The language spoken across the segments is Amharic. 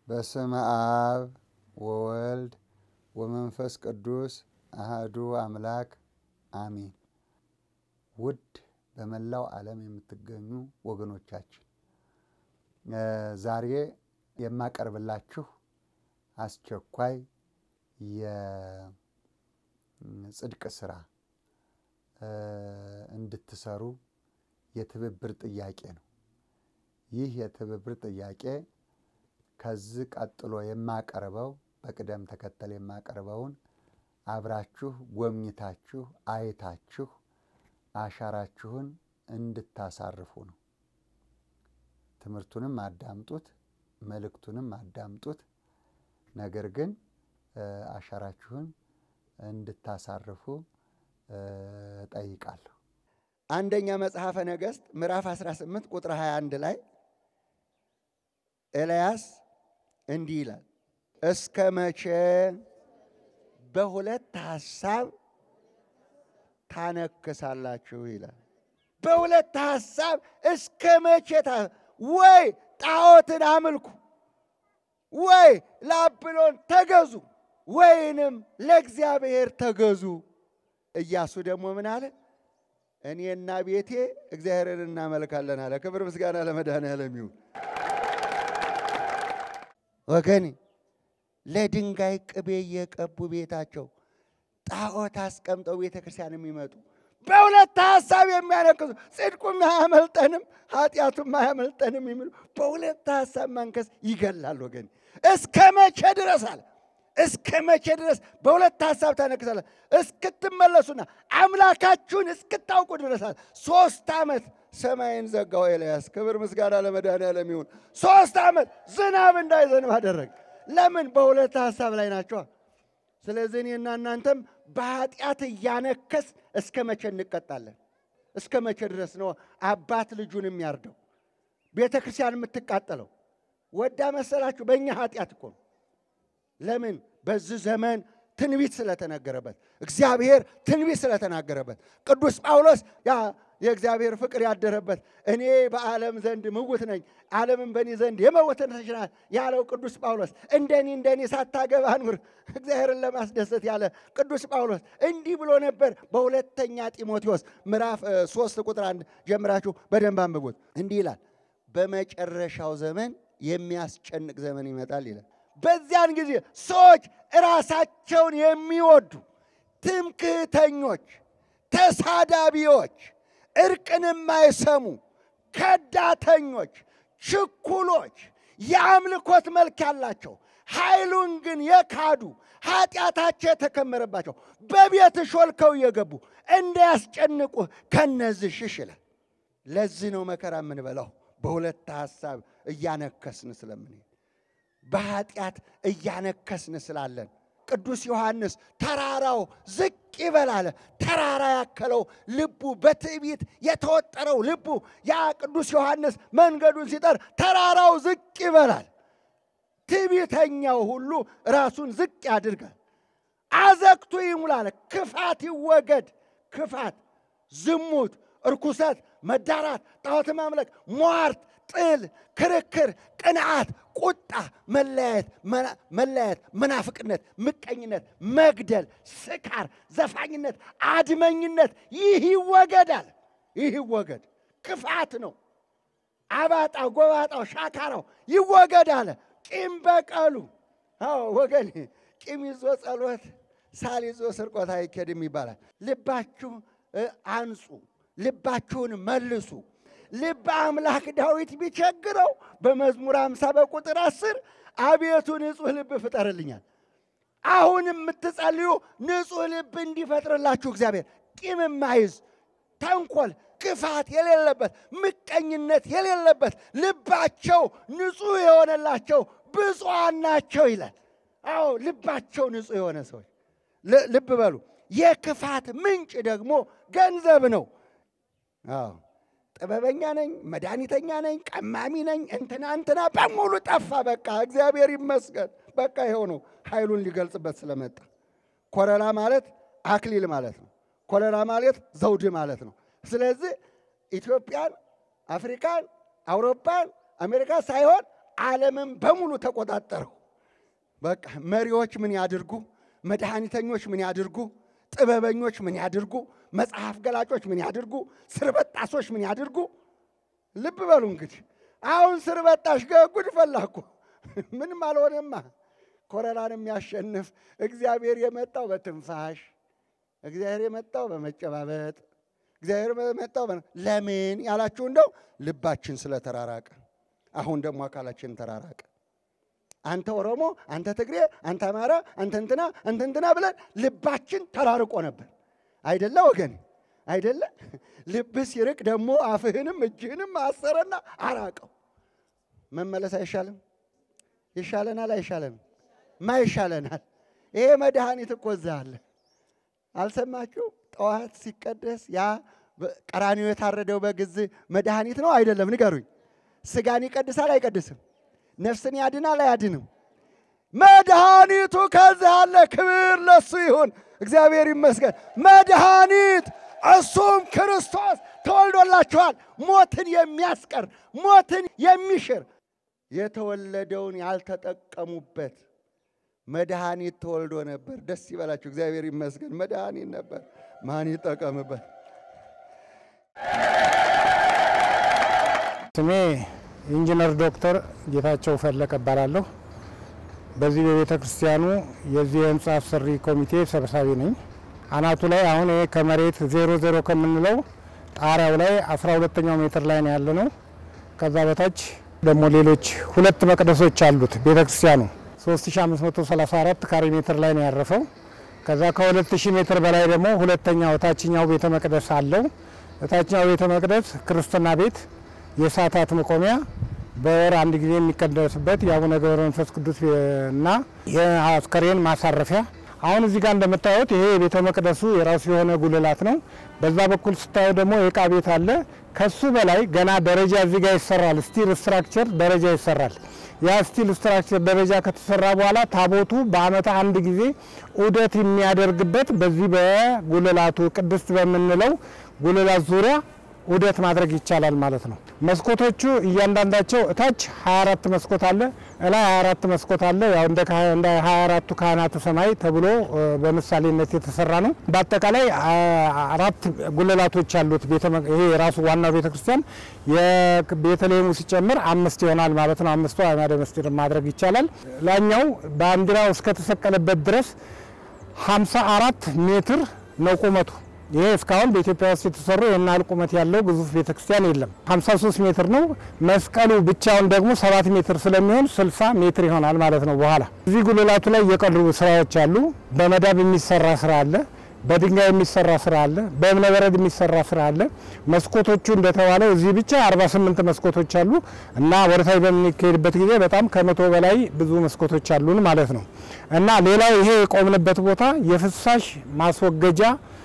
በስመ አብ ወወልድ ወመንፈስ ቅዱስ አህዱ አምላክ አሚን። ውድ በመላው ዓለም የምትገኙ ወገኖቻችን ዛሬ የማቀርብላችሁ አስቸኳይ የጽድቅ ስራ እንድትሰሩ የትብብር ጥያቄ ነው። ይህ የትብብር ጥያቄ ከዚህ ቀጥሎ የማቀርበው በቅደም ተከተል የማቀርበውን አብራችሁ ጎብኝታችሁ አይታችሁ አሻራችሁን እንድታሳርፉ ነው። ትምህርቱንም አዳምጡት፣ መልእክቱንም አዳምጡት። ነገር ግን አሻራችሁን እንድታሳርፉ ጠይቃለሁ። አንደኛ መጽሐፈ ነገሥት ምዕራፍ 18 ቁጥር 21 ላይ ኤልያስ እንዲህ ይላል፣ እስከ መቼ በሁለት ሐሳብ ታነክሳላችሁ ይላል። በሁለት ሐሳብ እስከ መቼ ወይ ጣዖትን አምልኩ፣ ወይ ለአብሎን ተገዙ፣ ወይንም ለእግዚአብሔር ተገዙ። ኢያሱ ደግሞ ምን አለ? እኔና ቤቴ እግዚአብሔርን እናመልካለን አለ። ክብር ምስጋና ለመድኃኔዓለም ይሁን። ወገኔ ለድንጋይ ቅቤ እየቀቡ ቤታቸው ጣዖት አስቀምጠው ቤተ ክርስቲያን የሚመጡ በሁለት ሐሳብ የሚያነክሱ ጽድቁም አያመልጠንም ኃጢአቱም አያመልጠንም የሚሉ በሁለት ሐሳብ ማንከስ ይገላል። ወገኔ እስከ መቼ ድረስ አለ እስከ መቼ ድረስ በሁለት ሐሳብ ታነክሳለ? እስክትመለሱና አምላካችሁን እስክታውቁ ድረስ አለ። ሶስት ዓመት ሰማይን ዘጋው ኤልያስ። ክብር ምስጋና ለመድኃኔዓለም ይሁን። ሶስት ዓመት ዝናብ እንዳይዘንብ አደረገ። ለምን? በሁለት ሐሳብ ላይ ናቸዋ። ስለዚህ እኔና እናንተም በኃጢአት እያነከስ እስከ መቼ እንቀጣለን? እስከ መቼ ድረስ ነው አባት ልጁን የሚያርደው? ቤተ ክርስቲያን የምትቃጠለው ወዳ መሰላችሁ? በእኛ ኃጢአት እኮ ነው። ለምን? በዚህ ዘመን ትንቢት ስለተነገረበት እግዚአብሔር ትንቢት ስለተናገረበት ቅዱስ ጳውሎስ ያ የእግዚአብሔር ፍቅር ያደረበት እኔ በዓለም ዘንድ ምውት ነኝ፣ ዓለምን በእኔ ዘንድ የመወተን ተችላል ያለው ቅዱስ ጳውሎስ እንደኔ እንደኔ ሳታገባ ኑር እግዚአብሔርን ለማስደሰት ያለ ቅዱስ ጳውሎስ እንዲህ ብሎ ነበር። በሁለተኛ ጢሞቴዎስ ምዕራፍ ሶስት ቁጥር አንድ ጀምራችሁ በደንብ አንብቡት። እንዲህ ይላል፣ በመጨረሻው ዘመን የሚያስጨንቅ ዘመን ይመጣል ይላል። በዚያን ጊዜ ሰዎች ራሳቸውን የሚወዱ ትምክህተኞች፣ ተሳዳቢዎች፣ እርቅን የማይሰሙ ከዳተኞች፣ ችኩሎች፣ የአምልኮት መልክ ያላቸው ኃይሉን ግን የካዱ ኃጢአታቸው የተከመረባቸው በቤት ሾልከው እየገቡ እንዳያስጨንቁህ ከነዚህ ሽሽ ይላል። ለዚህ ነው መከራ የምንበላው በሁለት ሐሳብ እያነከስን ስለምንሄድ በኃጢአት እያነከስን ስላለን ቅዱስ ዮሐንስ ተራራው ዝቅ ይበል አለ። ተራራ ያከለው ልቡ በትዕቢት የተወጠረው ልቡ ያ ቅዱስ ዮሐንስ መንገዱን ሲጠር ተራራው ዝቅ ይበላል። ትዕቢተኛው ሁሉ ራሱን ዝቅ ያድርጋል። አዘቅቱ ይሙላል። ክፋት ይወገድ። ክፋት፣ ዝሙት፣ እርኩሰት፣ መዳራት፣ ጣዖት ማምለክ፣ ሟርት ጥል፣ ክርክር፣ ቅንዓት፣ ቁጣ፣ መለያየት፣ መለያየት፣ መናፍቅነት፣ ምቀኝነት፣ መግደል፣ ስካር፣ ዘፋኝነት፣ አድመኝነት ይህ ይወገዳል። ይህ ይወገድ። ክፋት ነው። አባጣው፣ ጎባጣው፣ ሻካራው ይወገድ አለ። ቂም በቀሉ አዎ ወገን፣ ቂም ይዞ ጸሎት፣ ሳል ይዞ ስርቆት አይኬድም ይባላል። ልባችሁ አንጹ፣ ልባችሁን መልሱ። ልበ አምላክ ዳዊት ቢቸግረው በመዝሙር አምሳ በቁጥር አስር አቤቱ ንጹሕ ልብ ፍጠርልኛል። አሁን የምትጸልዩ ንጹሕ ልብ እንዲፈጥርላችሁ እግዚአብሔር ቂም የማይዝ ተንኮል፣ ክፋት የሌለበት ምቀኝነት የሌለበት ልባቸው ንጹሕ የሆነላቸው ብፁዓን ናቸው ይላል። አዎ ልባቸው ንጹሕ የሆነ ሰዎች ልብ በሉ። የክፋት ምንጭ ደግሞ ገንዘብ ነው። አዎ ጥበበኛ ነኝ፣ መድኃኒተኛ ነኝ፣ ቀማሚ ነኝ፣ እንትና እንትና በሙሉ ጠፋ። በቃ እግዚአብሔር ይመስገን። በቃ ይኸው ነው ኃይሉን ሊገልጽበት ስለመጣ። ኮረላ ማለት አክሊል ማለት ነው። ኮረላ ማለት ዘውድ ማለት ነው። ስለዚህ ኢትዮጵያን፣ አፍሪካን፣ አውሮፓን፣ አሜሪካ ሳይሆን ዓለምን በሙሉ ተቆጣጠረው። በቃ መሪዎች ምን ያድርጉ፣ መድኃኒተኞች ምን ያድርጉ፣ ጥበበኞች ምን ያድርጉ፣ መጽሐፍ ገላጮች ምን ያድርጉ፣ ስርበጣሶች ምን ያድርጉ። ልብ በሉ እንግዲህ አሁን ስርበጣሽ ጉድ ፈላ እኮ ምንም አልሆነማ። ኮረራን የሚያሸንፍ እግዚአብሔር የመጣው በትንፋሽ እግዚአብሔር የመጣው በመጨባበጥ እግዚአብሔር የመጣው ለምን ያላችሁ እንደው ልባችን ስለተራራቀ፣ አሁን ደግሞ አካላችን ተራራቀ። አንተ ኦሮሞ፣ አንተ ትግሬ፣ አንተ አማራ፣ አንተ እንትና፣ አንተ እንትና ብለን ልባችን ተራርቆ ነበር አይደለ ወገን? አይደለ? ልብህ ሲርቅ ደግሞ አፍህንም እጅህንም አሰረና አራቀው። መመለስ አይሻልም? ይሻለናል? አይሻለንም? ማ ይሻለናል? ይሄ መድኃኒት እኮ እዛ አለ። አልሰማችሁ? ጠዋት ሲቀደስ ያ ቀራኒዮ የታረደው በግዝ መድኃኒት ነው አይደለም? ንገሩኝ። ስጋን ይቀድሳል አይቀድስም? ነፍስን ያድናል አያድንም? መድኃኒቱ ከዚህ አለ። ክብር ለሱ ይሁን፣ እግዚአብሔር ይመስገን። መድኃኒት እሱም ክርስቶስ ተወልዶላችኋል። ሞትን የሚያስቀር ሞትን የሚሽር የተወለደውን ያልተጠቀሙበት መድኃኒት ተወልዶ ነበር። ደስ ይበላችሁ፣ እግዚአብሔር ይመስገን። መድኃኒት ነበር። ማን ይጠቀምበት? ስሜ ኢንጂነር ዶክተር ጌታቸው ፈለቀ እባላለሁ። በዚህ በቤተ ክርስቲያኑ የዚህ የህንፃ አሰሪ ኮሚቴ ሰብሳቢ ነኝ። አናቱ ላይ አሁን ይሄ ከመሬት ዜሮ ዜሮ ከምንለው ጣሪያው ላይ አስራ ሁለተኛው ሜትር ላይ ነው ያለ ነው። ከዛ በታች ደግሞ ሌሎች ሁለት መቅደሶች አሉት ቤተ ክርስቲያኑ 3534 ካሬ ሜትር ላይ ነው ያረፈው። ከዛ ከ2000 ሜትር በላይ ደግሞ ሁለተኛው ታችኛው ቤተ መቅደስ አለው። ታችኛው ቤተ መቅደስ ክርስትና ቤት፣ የሰዓታት መቆሚያ፣ በወር አንድ ጊዜ የሚቀደስበት የአቡነ ገብረ መንፈስ ቅዱስ እና የአስከሬን ማሳረፊያ አሁን እዚህ ጋር እንደምታዩት ይሄ የቤተ መቅደሱ የራሱ የሆነ ጉልላት ነው። በዛ በኩል ስታዩ ደግሞ የእቃ ቤት አለ። ከሱ በላይ ገና ደረጃ እዚህ ጋር ይሰራል። ስቲል ስትራክቸር ደረጃ ይሰራል። ያ ስቲል ስትራክቸር ደረጃ ከተሰራ በኋላ ታቦቱ በዓመት አንድ ጊዜ ዑደት የሚያደርግበት በዚህ በጉልላቱ ቅድስት በምንለው ጉልላት ዙሪያ ዑደት ማድረግ ይቻላል ማለት ነው። መስኮቶቹ እያንዳንዳቸው እታች 24 መስኮት አለ፣ እላይ 24 መስኮት አለ። ያው እንደ 24ቱ ካህናተ ሰማይ ተብሎ በምሳሌነት የተሰራ ነው። በአጠቃላይ አራት ጉልላቶች አሉት። ይሄ የራሱ ዋናው ቤተክርስቲያን የቤተልሔሙ ሲጨምር አምስት ይሆናል ማለት ነው። አምስቱ አዕማደ ምስጢር ማድረግ ይቻላል። ላኛው ባንዲራው እስከተሰቀለበት ድረስ 54 ሜትር ነው ቁመቱ። ይሄ እስካሁን በኢትዮጵያ ውስጥ የተሰሩ የናህል ቁመት ያለው ግዙፍ ቤተክርስቲያን የለም። 53 ሜትር ነው። መስቀሉ ብቻውን ደግሞ 7 ሜትር ስለሚሆን 60 ሜትር ይሆናል ማለት ነው። በኋላ እዚህ ጉልላቱ ላይ የቀሩ ስራዎች አሉ። በመዳብ የሚሰራ ስራ አለ። በድንጋይ የሚሰራ ስራ አለ። በእብነ በረድ የሚሰራ ስራ አለ። መስኮቶቹ እንደተባለው እዚህ ብቻ 48 መስኮቶች አሉ እና ወደታች በምንካሄድበት ጊዜ በጣም ከመቶ በላይ ብዙ መስኮቶች አሉን ማለት ነው እና ሌላው ይሄ የቆምንበት ቦታ የፍሳሽ ማስወገጃ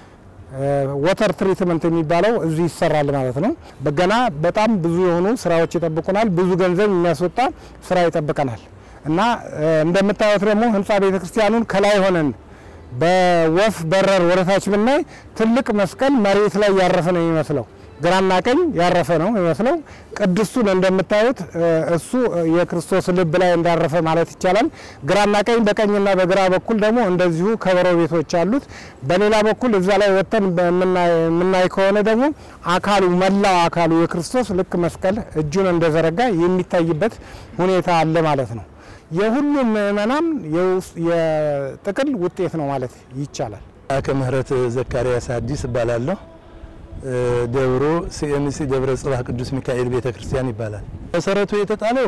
ወተር ትሪትመንት የሚባለው እዚህ ይሰራል ማለት ነው። በገና በጣም ብዙ የሆኑ ስራዎች ይጠብቁናል። ብዙ ገንዘብ የሚያስወጣ ስራ ይጠብቀናል እና እንደምታዩት ደግሞ ህንፃ ቤተክርስቲያኑን ከላይ ሆነን በወፍ በረር ወደታች ብናይ ትልቅ መስቀል መሬት ላይ ያረፈ ነው የሚመስለው። ግራና ቀኝ ያረፈ ነው የሚመስለው። ቅድስቱን እንደምታዩት እሱ የክርስቶስ ልብ ላይ እንዳረፈ ማለት ይቻላል። ግራና ቀኝ በቀኝና በግራ በኩል ደግሞ እንደዚሁ ከበሮ ቤቶች አሉት። በሌላ በኩል እዛ ላይ ወጥተን የምናይ ከሆነ ደግሞ አካሉ መላው አካሉ የክርስቶስ ልክ መስቀል እጁን እንደዘረጋ የሚታይበት ሁኔታ አለ ማለት ነው። የሁሉም ምእመናን የጥቅል ውጤት ነው ማለት ይቻላል። አከ ምህረት ዘካርያስ አዲስ እባላለሁ። ደብሮ ሲኤምሲ ደብረ ጽባህ ቅዱስ ሚካኤል ቤተ ክርስቲያን ይባላል። መሰረቱ የተጣለው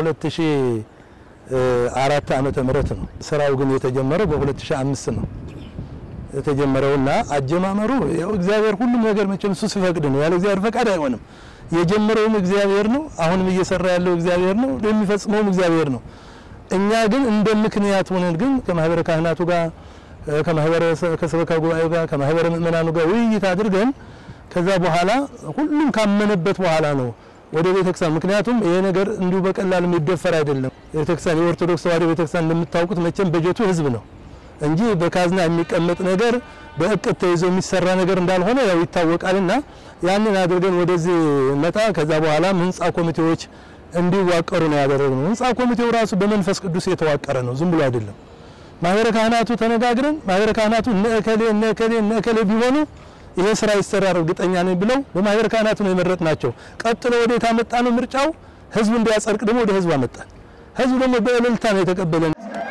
በ2004 ዓመተ ምህረት ነው። ስራው ግን የተጀመረው በ2005 ነው የተጀመረውና አጀማመሩ ያው እግዚአብሔር ሁሉም ነገር መቼም እሱ ሲፈቅድ ነው። ያለ እግዚአብሔር ፈቃድ አይሆንም። የጀመረውም እግዚአብሔር ነው። አሁንም እየሰራ ያለው እግዚአብሔር ነው። የሚፈጽመውም እግዚአብሔር ነው። እኛ ግን እንደ ምክንያት ሆነን ግን ከማህበረ ካህናቱ ጋር ከማህበረ ከሰበካ ጉባኤው ጋር ከማህበረ ምእመናኑ ጋር ውይይት አድርገን ከዛ በኋላ ሁሉም ካመነበት በኋላ ነው ወደ ቤተክርስቲያን። ምክንያቱም ይሄ ነገር እንዲሁ በቀላል የሚደፈር አይደለም። ቤተክርስቲያን የኦርቶዶክስ ተዋሕዶ ቤተክርስቲያን እንደምታውቁት መቼም በጀቱ ህዝብ ነው እንጂ በካዝና የሚቀመጥ ነገር በእቅድ ተይዞ የሚሰራ ነገር እንዳልሆነ ያው ይታወቃልና ያንን አድርገን ወደዚህ መጣ። ከዛ በኋላም ህንፃ ኮሚቴዎች እንዲዋቀሩ ነው ያደረግነው። ህንፃ ኮሚቴው ራሱ በመንፈስ ቅዱስ የተዋቀረ ነው፣ ዝም ብሎ አይደለም። ማህበረ ካህናቱ ተነጋግረን ማህበረ ካህናቱ እነ እከሌ እነ እከሌ እነ እከሌ ቢሆኑ ይሄ ስራ ይሰራል እርግጠኛ ነኝ ብለው በማህበረ ካህናቱ ነው የመረጥናቸው። ቀጥሎ ወዴት አመጣ ነው ምርጫው ህዝብ እንዲያጸድቅ ደግሞ ወደ ህዝብ አመጣን። ህዝብ ደግሞ በእልልታ ነው የተቀበለን።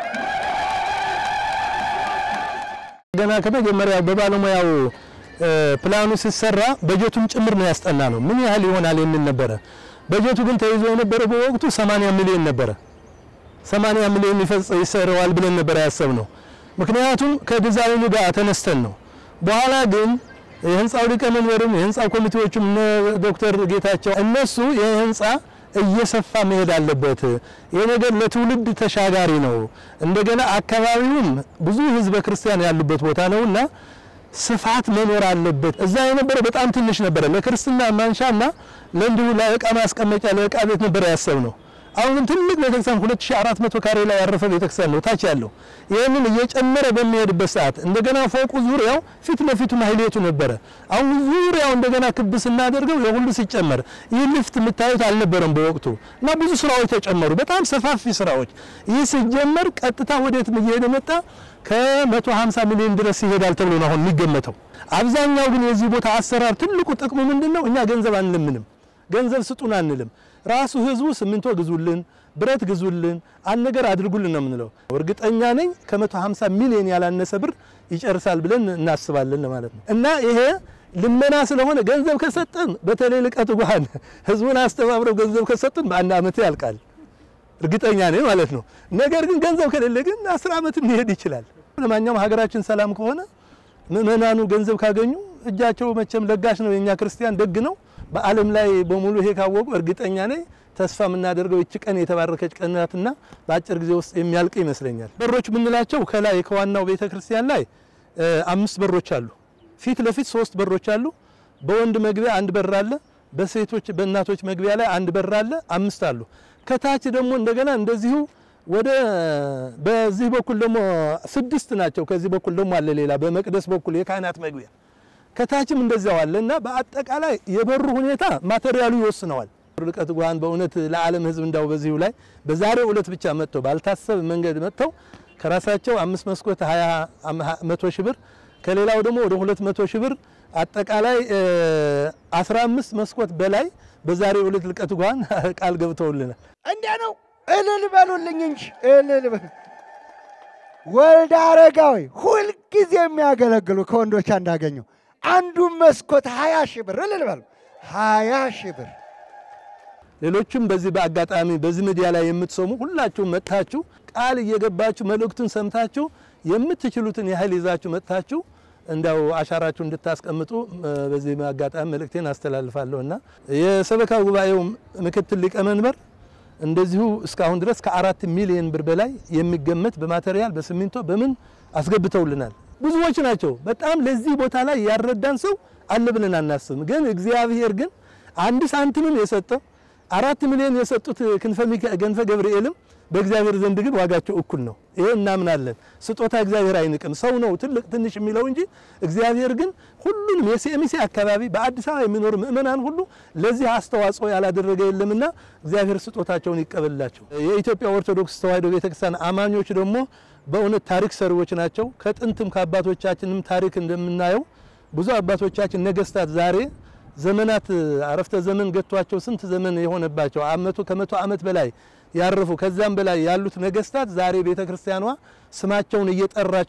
ገና ከመጀመሪያው በባለሙያው ፕላኑ ሲሰራ በጀቱን ጭምር ነው ያስጠና ነው ምን ያህል ይሆናል የሚል ነበረ። በጀቱ ግን ተይዞ የነበረው በወቅቱ 80 ሚሊዮን ነበረ። 80 ሚሊዮን ይፈጽ ይሰራዋል ብለን ነበር ያሰብነው። ምክንያቱም ከዲዛይኑ ጋር ተነስተን ነው። በኋላ ግን የህንፃው ሊቀመንበርም የህንፃ ኮሚቴዎችም እነ ዶክተር ጌታቸው እነሱ ይህ ህንፃ እየሰፋ መሄድ አለበት፣ ይህ ነገር ለትውልድ ተሻጋሪ ነው፣ እንደገና አካባቢውም ብዙ ህዝበ ክርስቲያን ያሉበት ቦታ ነውና ስፋት መኖር አለበት። እዛ የነበረው በጣም ትንሽ ነበረ፣ ለክርስትና ማንሻና ለእንዲሁ ለእቃ ማስቀመጫ ለእቃ ቤት ነበረ ያሰብነው። አሁን ግን ትልቅ ቤተክርስቲያን 2400 ካሬ ላይ ያረፈ ቤተክርስቲያን ነው ታች ያለው። ይህንን እየጨመረ በሚሄድበት ሰዓት እንደገና ፎቁ ዙሪያው ፊት ለፊቱ ማህሌቱ ነበረ። አሁን ዙሪያው እንደገና ክብ ስናደርገው የሁሉ ሲጨመር ይህ ልፍት የምታዩት አልነበረም በወቅቱ እና ብዙ ስራዎች ተጨመሩ፣ በጣም ሰፋፊ ስራዎች። ይህ ሲጀመር ቀጥታ ወዴት እየሄደ መጣ? ከ150 ሚሊዮን ድረስ ይሄዳል ተብሎ ነው አሁን የሚገመተው። አብዛኛው ግን የዚህ ቦታ አሰራር ትልቁ ጥቅሙ ምንድን ነው? እኛ ገንዘብ አንለምንም፣ ገንዘብ ስጡን አንልም። ራሱ ህዝቡ ሲሚንቶ ግዙልን፣ ብረት ግዙልን፣ አንድ ነገር አድርጉልን ነው የምንለው። እርግጠኛ ነኝ ከ150 ሚሊዮን ያላነሰ ብር ይጨርሳል ብለን እናስባለን ማለት ነው። እና ይሄ ልመና ስለሆነ ገንዘብ ከሰጠን በተለይ ልቀት ጓን ህዝቡን አስተባብረው ገንዘብ ከሰጠን በአንድ አመት ያልቃል እርግጠኛ ነኝ ማለት ነው። ነገር ግን ገንዘብ ከሌለ ግን አስር አመት ሊሄድ ይችላል። ለማንኛውም ሀገራችን ሰላም ከሆነ ምእመናኑ ገንዘብ ካገኙ እጃቸው መቼም ለጋሽ ነው። የኛ ክርስቲያን ደግ ነው። በዓለም ላይ በሙሉ ይሄ ካወቁ እርግጠኛ ነኝ ተስፋ የምናደርገው ይቺ ቀን የተባረከች ቀን ናትና በአጭር ጊዜ ውስጥ የሚያልቅ ይመስለኛል። በሮች የምንላቸው ከላይ ከዋናው ቤተ ክርስቲያን ላይ አምስት በሮች አሉ። ፊት ለፊት ሶስት በሮች አሉ። በወንድ መግቢያ አንድ በር አለ። በሴቶች በእናቶች መግቢያ ላይ አንድ በር አለ። አምስት አሉ። ከታች ደግሞ እንደገና እንደዚሁ ወደ በዚህ በኩል ደግሞ ስድስት ናቸው። ከዚህ በኩል ደግሞ አለ ሌላ በመቅደስ በኩል የካህናት መግቢያ ከታችም እንደዚያው አለ እና በአጠቃላይ የበሩ ሁኔታ ማቴሪያሉ ይወስነዋል። ርቀት ጓን በእውነት ለዓለም ሕዝብ እንዳው በዚሁ ላይ በዛሬው ዕለት ብቻ መጥተው ባልታሰብ መንገድ መጥተው ከራሳቸው አምስት መስኮት 20 መቶ ሺህ ብር ከሌላው ደግሞ ወደ ሁለት መቶ ሺህ ብር አጠቃላይ 15 መስኮት በላይ በዛሬው ዕለት ልቀት ጓን ቃል ገብተውልናል። እንዲያ ነው። እልል በሉልኝ እንጂ እልል በሉ። ወልደ አረጋዊ ሁልጊዜ የሚያገለግሉ ከወንዶች እንዳገኘው አንዱን መስኮት ሀያ ሺህ ብር እልል በሉ። ሀያ ሺህ ብር ሌሎችም በዚህ በአጋጣሚ በዚህ ሚዲያ ላይ የምትሰሙ ሁላችሁም መጥታችሁ ቃል እየገባችሁ መልእክቱን ሰምታችሁ የምትችሉትን ያህል ይዛችሁ መጥታችሁ እንዳው አሻራችሁ እንድታስቀምጡ በዚህ አጋጣሚ መልእክቴን አስተላልፋለሁ እና የሰበካ ጉባኤው ምክትል ሊቀመንበር እንደዚሁ እስካሁን ድረስ ከአራት ሚሊዮን ብር በላይ የሚገመት በማቴሪያል በሲሚንቶ በምን አስገብተውልናል። ብዙዎች ናቸው። በጣም ለዚህ ቦታ ላይ ያረዳን ሰው አለ ብለን አናስብም። ግን እግዚአብሔር ግን አንድ ሳንቲምም የሰጠው አራት ሚሊዮን የሰጡት ክንፈ ገብርኤልም በእግዚአብሔር ዘንድ ግን ዋጋቸው እኩል ነው። ይሄ እናምናለን። ስጦታ እግዚአብሔር አይንቅም። ሰው ነው ትልቅ ትንሽ የሚለው እንጂ እግዚአብሔር ግን ሁሉንም የሴሚሴ አካባቢ በአዲስ አበባ የሚኖሩ ምእመናን ሁሉ ለዚህ አስተዋጽኦ ያላደረገ የለምና እግዚአብሔር ስጦታቸውን ይቀበልላቸው። የኢትዮጵያ ኦርቶዶክስ ተዋሕዶ ቤተክርስቲያን አማኞች ደግሞ በእውነት ታሪክ ሰሪዎች ናቸው። ከጥንትም ከአባቶቻችንም ታሪክ እንደምናየው ብዙ አባቶቻችን ነገስታት ዛሬ ዘመናት አረፍተ ዘመን ገጥቷቸው ስንት ዘመን የሆነባቸው አመቱ ከመቶ ዓመት በላይ ያረፉ ከዛም በላይ ያሉት ነገስታት ዛሬ ቤተ ክርስቲያኗ ስማቸውን እየጠራች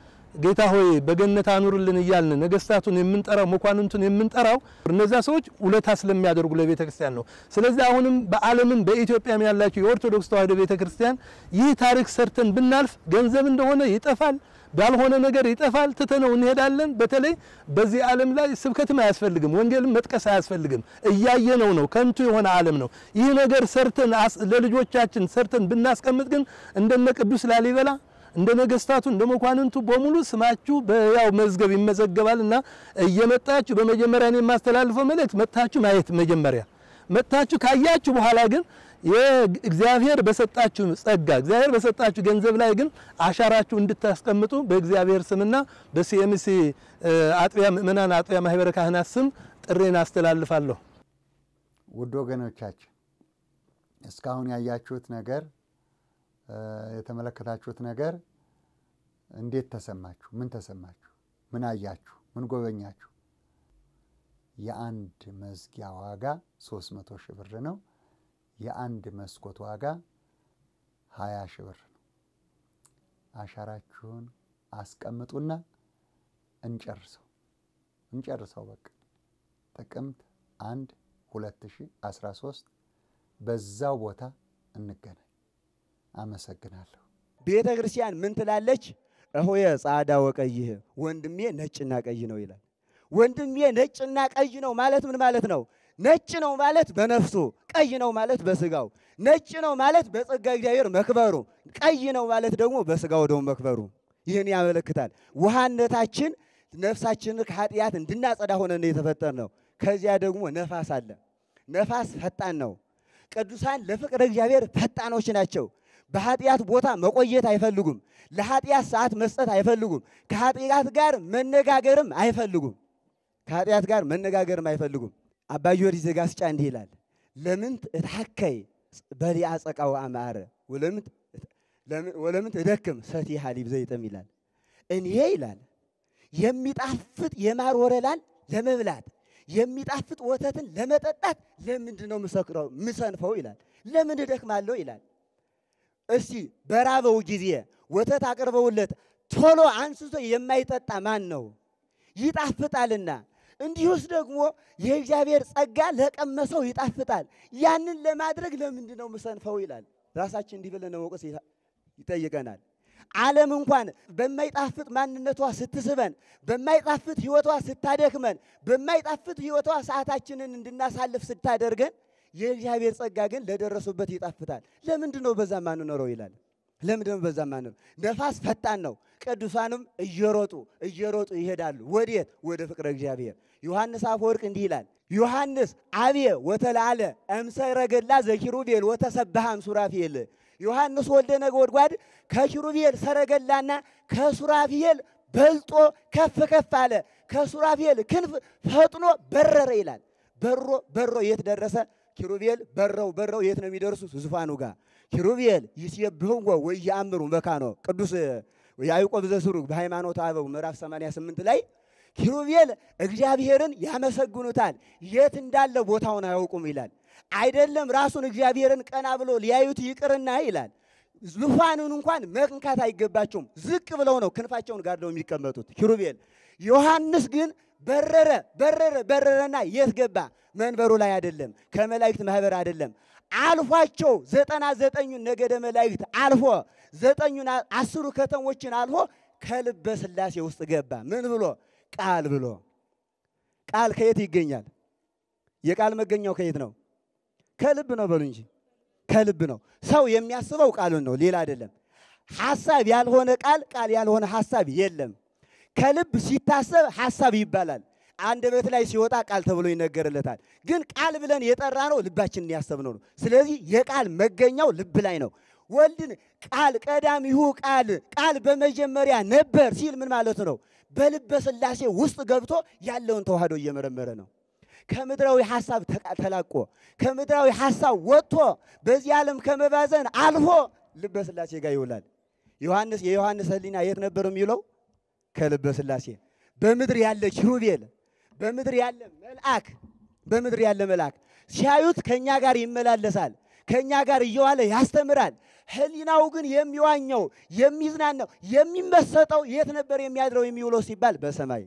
ጌታ ሆይ በገነት አኑርልን እያልን ነገስታቱን የምንጠራው መኳንንቱን የምንጠራው እነዛ ሰዎች ውለታ ስለሚያደርጉ ለቤተ ክርስቲያን ነው። ስለዚህ አሁንም በዓለምም በኢትዮጵያም ያላቸው የኦርቶዶክስ ተዋሕዶ ቤተ ክርስቲያን ይህ ታሪክ ሰርተን ብናልፍ ገንዘብ እንደሆነ ይጠፋል፣ ባልሆነ ነገር ይጠፋል፣ ትተነው እንሄዳለን። በተለይ በዚህ ዓለም ላይ ስብከትም አያስፈልግም፣ ወንጌልም መጥቀስ አያስፈልግም። እያየነው ነው፣ ከንቱ የሆነ ዓለም ነው። ይህ ነገር ሰርተን ለልጆቻችን ሰርተን ብናስቀምጥ ግን እንደነ ቅዱስ ላሊበላ እንደ ነገስታቱ እንደ መኳንንቱ በሙሉ ስማችሁ በያው መዝገብ ይመዘገባል እና እየመጣችሁ በመጀመሪያ እኔ የማስተላልፈው መልእክት መጥታችሁ ማየት መጀመሪያ መጥታችሁ ካያችሁ በኋላ ግን የእግዚአብሔር በሰጣችሁ ጸጋ እግዚአብሔር በሰጣችሁ ገንዘብ ላይ ግን አሻራችሁ እንድታስቀምጡ በእግዚአብሔር ስምና በሲኤምሲ አጥቢያ ምእመናን አጥቢያ ማህበረ ካህናት ስም ጥሬን አስተላልፋለሁ። ውድ ወገኖቻችን እስካሁን ያያችሁት ነገር የተመለከታችሁት ነገር እንዴት ተሰማችሁ? ምን ተሰማችሁ? ምን አያችሁ? ምን ጎበኛችሁ? የአንድ መዝጊያ ዋጋ ሶስት መቶ ሺህ ብር ነው። የአንድ መስኮት ዋጋ ሀያ ሺህ ብር ነው። አሻራችሁን አስቀምጡና እንጨርሰው እንጨርሰው። በቃ ጥቅምት አንድ 2013 በዛው ቦታ እንገናኝ። አመሰግናለሁ። ቤተ ክርስቲያን ምን ትላለች? እሆየ ጻዕዳ ወቀይህ ወንድሜ ነጭና ቀይ ነው ይላል። ወንድሜ ነጭና ቀይ ነው ማለት ምን ማለት ነው? ነጭ ነው ማለት በነፍሱ፣ ቀይ ነው ማለት በስጋው። ነጭ ነው ማለት በጸጋ እግዚአብሔር መክበሩ፣ ቀይ ነው ማለት ደግሞ በስጋው ደግሞ መክበሩ። ይህን ያመለክታል። ውሃነታችን ነፍሳችንን ከኃጢአት እንድናጸዳ ሆነን የተፈጠር ነው። ከዚያ ደግሞ ነፋስ አለ። ነፋስ ፈጣን ነው። ቅዱሳን ለፍቅረ እግዚአብሔር ፈጣኖች ናቸው። በኃጢአት ቦታ መቆየት አይፈልጉም። ለኃጢአት ሰዓት መስጠት አይፈልጉም። ከኃጢአት ጋር መነጋገርም አይፈልጉም። ከኃጢአት ጋር መነጋገርም አይፈልጉም። አባ ጊዮርጊስ ዘጋስጫ እንዲህ ይላል፣ ለምንት እትሐከይ በሊአ ጸቃው አማረ ወለምንት እደክም ሰቲ ሐሊብ ዘይጥም ይላል። እኔ ይላል የሚጣፍጥ የማር ወለላን ለመብላት የሚጣፍጥ ወተትን ለመጠጣት ለምንድን ነው ምሰክረው ምሰንፈው ይላል። ለምን እደክማለሁ ይላል። እስቲ በራበው ጊዜ ወተት አቅርበውለት ቶሎ አንስቶ የማይጠጣ ማን ነው? ይጣፍጣልና። እንዲሁስ ደግሞ የእግዚአብሔር ጸጋ ለቀመሰው ይጣፍጣል። ያንን ለማድረግ ለምንድን ነው ምሰንፈው ይላል። ራሳችን እንዲህ ብለን መውቀስ ይጠይቀናል። ዓለም እንኳን በማይጣፍጥ ማንነቷ ስትስበን፣ በማይጣፍጥ ሕይወቷ ስታደክመን፣ በማይጣፍጥ ሕይወቷ ሰዓታችንን እንድናሳልፍ ስታደርገን የእግዚአብሔር ጸጋ ግን ለደረሱበት ይጣፍጣል። ለምንድን ነው በዛ ማንኖረው ይላል። ለምንድን ነው በዛ ማንኖረው? ነፋስ ፈጣን ነው። ቅዱሳንም እየሮጡ እየሮጡ ይሄዳሉ። ወዴት? ወደ ፍቅረ እግዚአብሔር። ዮሐንስ አፈወርቅ እንዲህ ይላል። ዮሐንስ አብየ ወተላለ እምሰረገላ ዘኪሩቤል ወተሰብሐም ሱራፌል ዮሐንስ ወልደ ነጎድጓድ ከኪሩቤል ሰረገላና ከሱራፌል በልጦ ከፍ ከፍ አለ። ከሱራፌል ክንፍ ፈጥኖ በረረ ይላል። በሮ በሮ የት ደረሰ? ኪሩቤል በረው በረው የት ነው የሚደርሱት? ዙፋኑ ጋር። ኪሩቤል ይሴብሕዎ ወኢየአምሩ መካኖ ቅዱስ ያዕቆብ ዘስሩግ በሃይማኖተ አበው ምዕራፍ 88 ላይ ኪሩቤል እግዚአብሔርን ያመሰግኑታል፣ የት እንዳለ ቦታውን አያውቁም ይላል። አይደለም ራሱን እግዚአብሔርን ቀና ብሎ ሊያዩት ይቅርና ይላል ዙፋኑን እንኳን መንካት አይገባቸውም። ዝቅ ብለው ነው ክንፋቸውን ጋርደው የሚቀመጡት ኪሩቤል። ዮሐንስ ግን በረረ በረረ በረረና የት ገባ? መንበሩ ላይ አይደለም፣ ከመላእክት ማህበር አይደለም። አልፏቸው ዘጠና ዘጠኙን ነገደ መላእክት አልፎ ዘጠኙን አስሩ ከተሞችን አልፎ ከልበ ሥላሴ ውስጥ ገባ። ምን ብሎ? ቃል ብሎ። ቃል ከየት ይገኛል? የቃል መገኛው ከየት ነው? ከልብ ነው በሉ እንጂ ከልብ ነው። ሰው የሚያስበው ቃሉን ነው፣ ሌላ አይደለም። ሐሳብ ያልሆነ ቃል ቃል ያልሆነ ሐሳብ የለም። ከልብ ሲታሰብ ሐሳብ ይባላል። አንደበት ላይ ሲወጣ ቃል ተብሎ ይነገርለታል። ግን ቃል ብለን የጠራ ነው ልባችንን ያሰብነው ነው። ስለዚህ የቃል መገኛው ልብ ላይ ነው። ወልድን ቃል ቀዳሚሁ ቃል ቃል በመጀመሪያ ነበር ሲል ምን ማለት ነው? በልበ ሥላሴ ውስጥ ገብቶ ያለውን ተዋህዶ እየመረመረ ነው። ከምድራዊ ሐሳብ ተላቆ ከምድራዊ ሐሳብ ወጥቶ በዚህ ዓለም ከመባዘን አልፎ ልበ ሥላሴ ጋር ይውላል። ዮሐንስ የዮሐንስ ሕሊና የት ነበር የሚውለው? ከልበ ሥላሴ። በምድር ያለ ኪሩቤል፣ በምድር ያለ መልአክ፣ በምድር ያለ መልአክ ሲያዩት ከእኛ ጋር ይመላለሳል፣ ከእኛ ጋር እየዋለ ያስተምራል። ሕሊናው ግን የሚዋኘው የሚዝናናው የሚመሰጠው የት ነበር የሚያድረው የሚውለው ሲባል በሰማይ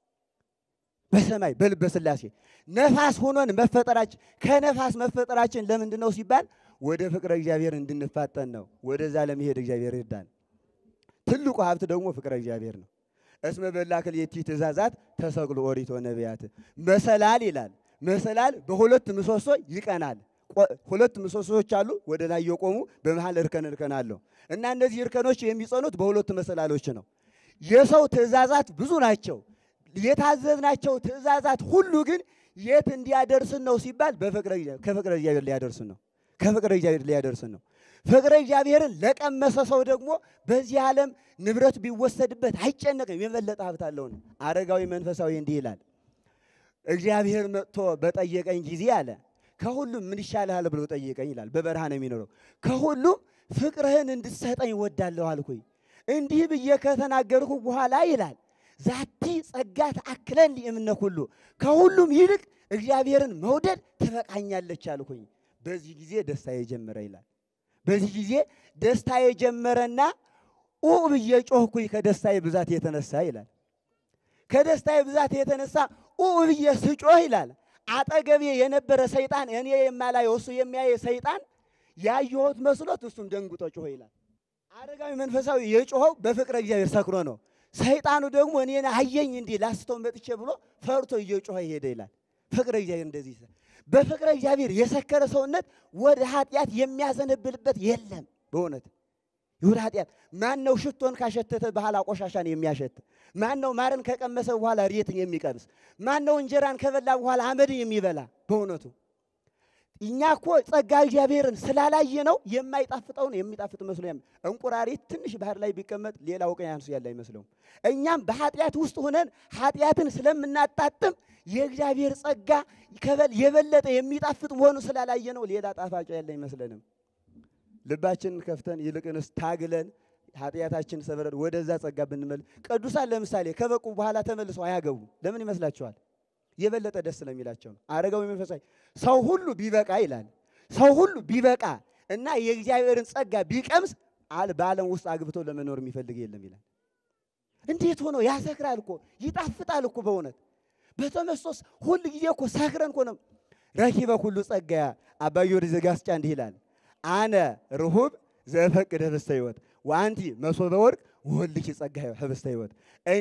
በሰማይ በልበ ሥላሴ ነፋስ ሆኖን መፈጠራችን ከነፋስ መፈጠራችን ለምንድን ነው ሲባል ወደ ፍቅረ እግዚአብሔር እንድንፋጠን ነው። ወደዛ ለመሄድ እግዚአብሔር ይርዳን። ትልቁ ሀብት ደግሞ ፍቅረ እግዚአብሔር ነው። እስመ በላክል የቲ ትእዛዛት ተሰቅሎ ኦሪቶ ነቢያት መሰላል ይላል። መሰላል በሁለት ምሰሶ ይቀናል። ሁለት ምሰሶዎች አሉ፣ ወደ ላይ የቆሙ በመሃል እርከን እርከን አለው እና እነዚህ እርከኖች የሚጸኑት በሁለት መሰላሎች ነው። የሰው ትእዛዛት ብዙ ናቸው። የታዘዝናቸው ትእዛዛት ሁሉ ግን የት እንዲያደርስን ነው ሲባል ከፍቅረ እግዚአብሔር ሊያደርስን ነው። ከፍቅረ እግዚአብሔር ሊያደርስን ነው። ፍቅረ እግዚአብሔርን ለቀመሰ ሰው ደግሞ በዚህ ዓለም ንብረት ቢወሰድበት አይጨነቅም፣ የበለጠ ሀብት አለውን። አረጋዊ መንፈሳዊ እንዲህ ይላል፣ እግዚአብሔር መጥቶ በጠየቀኝ ጊዜ አለ ከሁሉም ምን ይሻልሃል ብሎ ጠየቀኝ ይላል። በበረሃ ነው የሚኖረው። ከሁሉም ፍቅርህን እንድትሰጠኝ ወዳለሁ አልኩኝ። እንዲህ ብዬ ከተናገርኩ በኋላ ይላል ዛቲ ጸጋ ተአክለን እምነ ሁሉ ከሁሉም ይልቅ እግዚአብሔርን መውደድ ትበቃኛለች አልኩኝ። በዚህ ጊዜ ደስታ የጀመረ ይላል። በዚህ ጊዜ ደስታ የጀመረና ኡ ብዬ ጮህኩኝ ከደስታዬ ብዛት የተነሳ ይላል። ከደስታዬ ብዛት የተነሳ ኡ ብዬ ስጮህ ይላል አጠገቤ የነበረ ሰይጣን እኔ የማላየው እሱ የሚያየ ሰይጣን ያየሁት መስሎት እሱም ደንግጦ ጮኸ ይላል። አረጋዊ መንፈሳዊ የጮኸው በፍቅረ እግዚአብሔር ሰክሮ ነው። ሰይጣኑ ደግሞ እኔን አየኝ እንዲህ ላስተው መጥቼ ብሎ ፈርቶ እየጮኸ ይሄደ ይላል። ፍቅረ እግዚአብሔር እንደዚህ ይላል። በፍቅረ እግዚአብሔር የሰከረ ሰውነት ወደ ኃጢአት የሚያዘነብልበት የለም። በእውነት ወደ ኃጢአት ማን ነው ሽቶን ካሸተተ በኋላ ቆሻሻን የሚያሸት? ማን ነው ማርን ከቀመሰ በኋላ ሬትን የሚቀምስ? ማን ነው እንጀራን ከበላ በኋላ አመድን የሚበላ? በእውነቱ እኛ እኮ ጸጋ እግዚአብሔርን ስላላየ ነው የማይጣፍጠውን የሚጣፍጥ መስሎ ያም እንቁራሪት ትንሽ ባህር ላይ ቢቀመጥ ሌላ ውቅያኖስ ያለ አይመስለውም። እኛም በኃጢአት ውስጥ ሆነን ኃጢአትን ስለምናጣጥም የእግዚአብሔር ጸጋ ከበል የበለጠ የሚጣፍጥ መሆኑ ስላላየ ነው ሌላ ጣፋጭ ያለ አይመስለንም። ልባችንን ከፍተን ይልቅንስ ታግለን ኃጢአታችን ሰብረን ወደዛ ጸጋ ብንመል ቅዱሳን ለምሳሌ ከበቁ በኋላ ተመልሰው አያገቡ ለምን ይመስላችኋል? የበለጠ ደስ ስለሚላቸው ነው። አረጋዊ መንፈሳዊ ሰው ሁሉ ቢበቃ ይላል። ሰው ሁሉ ቢበቃ እና የእግዚአብሔርን ጸጋ ቢቀምስ አል በዓለም ውስጥ አግብቶ ለመኖር የሚፈልግ የለም ይላል። እንዴት ሆኖ ያሰክራል እኮ ይጣፍጣል እኮ በእውነት በተመስጦስ ሁል ጊዜ እኮ ሰክረን እኮ ነው። ረኪበ ሁሉ ጸጋ አባ ጊዮርጊስ ዘጋስጫ እንዲህ ይላል አነ ርሁብ ዘፈቅድ ህብስተ ሕይወት ወአንቲ መሶበ ወርቅ ወልኪ ጸጋ ህብስተ ሕይወት እኔ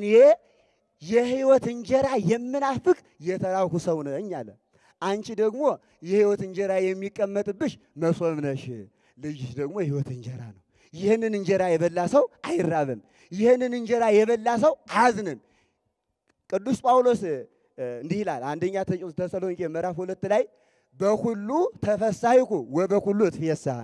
የህይወት እንጀራ የምናፍቅ የተራኩ ሰው ነኝ አለ። አንቺ ደግሞ የህይወት እንጀራ የሚቀመጥብሽ መሶብ ነሽ። ልጅሽ ደግሞ የህይወት እንጀራ ነው። ይህንን እንጀራ የበላ ሰው አይራብም። ይህንን እንጀራ የበላ ሰው አያዝንም። ቅዱስ ጳውሎስ እንዲህ ይላል አንደኛ ተሰሎንቄ ምዕራፍ ሁለት ላይ በሁሉ ተፈሳይኩ ወበሁሉ እትፌሳህ